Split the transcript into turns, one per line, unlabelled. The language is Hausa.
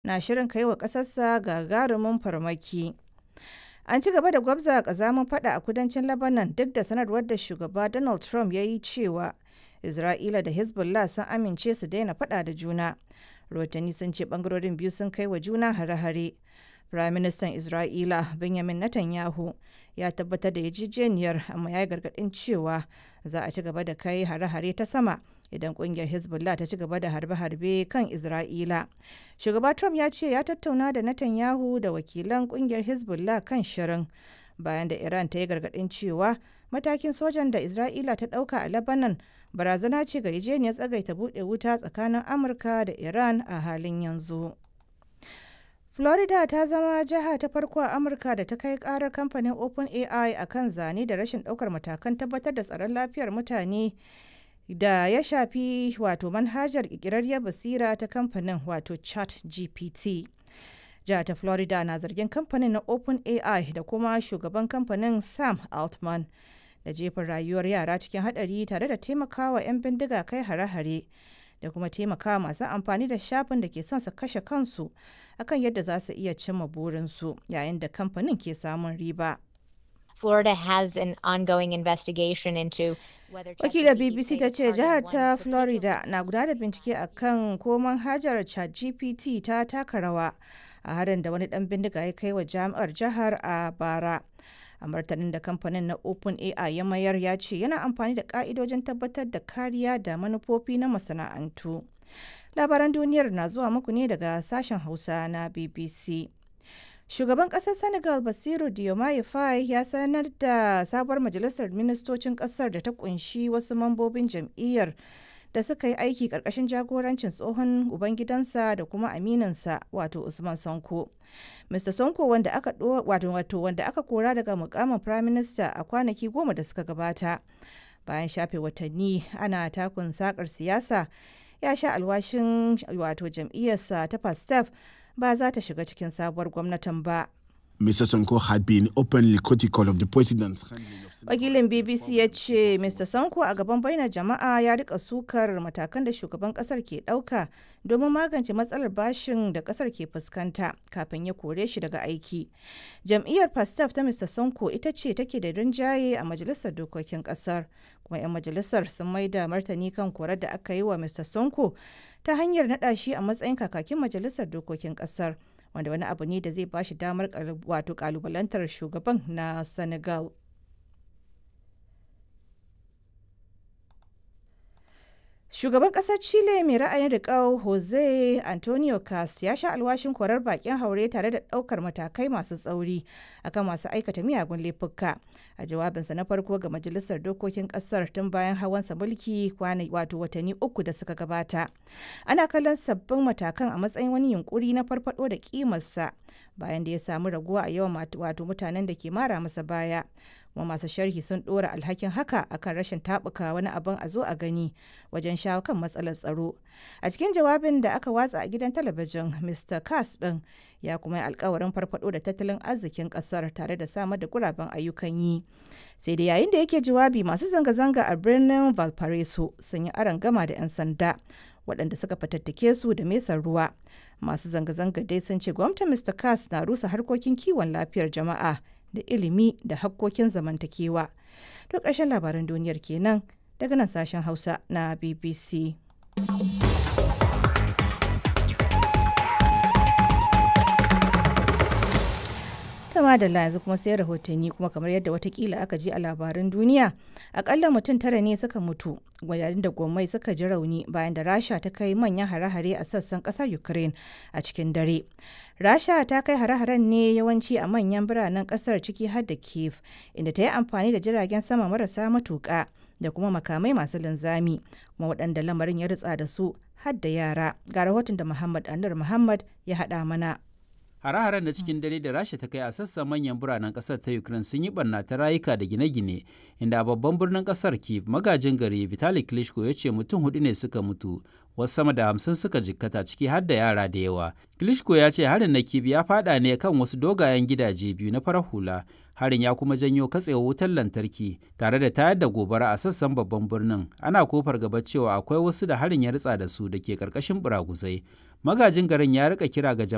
na shirin kai wa ƙasarsa gagarumin farmaki. An ci gaba da gwabza ƙazamin fada a kudancin Lebanon duk da sanarwar da shugaba Donald Trump ya yi cewa Isra'ila da Hezbollah sun amince su daina fada da juna. Rotani sun ce bangarorin biyu sun kai wa juna hare-hare. Firaministan Isra'ila Benjamin Netanyahu ya tabbatar da yarjejeniyar amma ya yi gargaɗin cewa za a ci gaba da kai hare-hare ta sama idan kungiyar Hezbollah ta ci gaba da harbe-harbe kan Isra'ila. Shugaba Trump ya ce ya tattauna da Netanyahu da wakilan kungiyar Hezbollah kan shirin bayan da Iran ta yi gargaɗin cewa matakin sojan da Isra'ila ta ɗauka a Lebanon barazana ce ga yarjejeniyar tsagaita buɗe wuta tsakanin Amurka da Iran a halin yanzu. Florida ta zama jiha ta farko a Amurka da ta kai karar kamfanin OpenAI a kan zane da rashin ɗaukar matakan tabbatar da tsaron lafiyar mutane da ya shafi wato manhajar ƙirƙirarriyar basira ta kamfanin wato chat gpt jihar ta florida na zargin kamfanin na openai da kuma shugaban kamfanin sam altman da jefin rayuwar yara cikin hadari tare da taimakawa 'yan bindiga kai hare-hare da kuma taimakawa masu amfani da shafin da ke son su kashe kansu akan yadda za su iya cimma burinsu yayin da kamfanin ke samun riba.
Florida has an ongoing investigation into whether
Wakilar BBC ta ce jihar ta Florida na gudanar da bincike a kan ko manhajar ChatGPT ta taka rawa a harin da wani dan bindiga ya kai wa jami'ar jihar a bara. A martanin da kamfanin na OpenAI ya mayar ya ce yana amfani da ka'idojin tabbatar da kariya da manufofi na masana'antu. Labaran duniyar na zuwa muku ne daga sashen Hausa na BBC. Shugaban ƙasar Senegal Basiru Diomaye Faye ya sanar da sabuwar majalisar ministocin ƙasar da ta kunshi wasu mambobin jam'iyyar da suka yi aiki ƙarƙashin jagorancin tsohon ubangidansa da kuma aminansa wato Usman Sonko. Mr. Sonko wanda aka wato wato wanda aka kora daga mukamin Prime Minister a kwanaki goma da suka gabata. Bayan shafe watanni ana takun sakar siyasa ya sha alwashin wato jam'iyyarsa ta Pastef ba za ta shiga cikin sabuwar gwamnatin ba.
Mr. Sonko had been openly critical of the president's
Wakilin BBC ya ce Mr. Sonko a gaban bainar jama'a ya rika sukar matakan da shugaban kasar ke ɗauka domin magance matsalar bashin da kasar ke fuskanta kafin ya kore shi daga aiki. Jam'iyyar Pastaf ta Mr. Sonko ita ce take da rinjaye a majalisar dokokin kasar. Kuma 'yan majalisar sun maida martani kan korar da aka yi wa Mr. Sonko ta hanyar naɗa shi a matsayin kakakin majalisar dokokin kasar. wanda wani abu ne da zai bashi damar wato kalubalantar shugaban na senegal shugaban kasar chile mai ra'ayin riƙau jose antonio cast ya sha alwashin korar bakin haure tare da ɗaukar matakai masu tsauri akan masu aikata miyagun laifuka a jawabinsa na farko ga majalisar dokokin kasar tun bayan hawansa mulki kwana wato watanni uku da suka gabata ana kallon sabbin matakan a matsayin wani yunkuri na farfado da kimarsa bayan da ya samu raguwa a yawan wato mutanen da ke mara masa baya kuma masu sharhi sun dora alhakin haka akan rashin tabuka wani abin a zo a gani wajen shawo kan matsalar tsaro a cikin jawabin da aka watsa a gidan talabijin mr kass din ya kuma yi alkawarin farfado da tattalin arzikin kasar tare da samar da guraben ayyukan yi sai da yayin da yake jawabi masu zanga-zanga a birnin valparaiso sun yi aron gama da 'yan sanda waɗanda suka fatattake su da mesar ruwa masu zanga-zanga dai sun ce gwamnatin mr kass na rusa harkokin kiwon lafiyar jama'a da ilimi da hakkokin zamantakewa. To ƙarshen labaran duniyar kenan daga nan sashen Hausa na BBC. Kama da yanzu kuma sai rahotanni kuma kamar yadda watakila aka ji a labaran duniya akalla mutum tara ne suka mutu yayin da gwamnati suka ji rauni bayan da rasha ta kai manyan hare-hare a sassan kasar ukraine a cikin dare rasha ta kai hare-haren ne yawanci a manyan biranen kasar ciki har da kiev inda ta yi amfani da jiragen sama marasa matuƙa da kuma makamai masu linzami kuma waɗanda lamarin ya ritsa da su har da yara ga rahoton da muhammad anur muhammad ya haɗa mana
Hare-haren da cikin dare da Rasha ta kai a sassan manyan biranen kasar ta Ukraine sun yi barna ta rayuka da gine-gine, inda a babban birnin kasar Kiev magajin gari Vitali Klitschko ya ce mutum hudu ne suka mutu, wasu sama da hamsin suka jikkata ciki har da yara da yawa. Klitschko ya ce harin na Kiev ya fada ne kan wasu dogayen gidaje biyu na farar hula. Harin ya kuma janyo katsewar wutar lantarki tare da tayar da gobara a sassan babban birnin. Ana kofar gaba cewa akwai wasu da harin ya ritsa da su da ke karkashin buraguzai. Magajin garin ya rika kira ga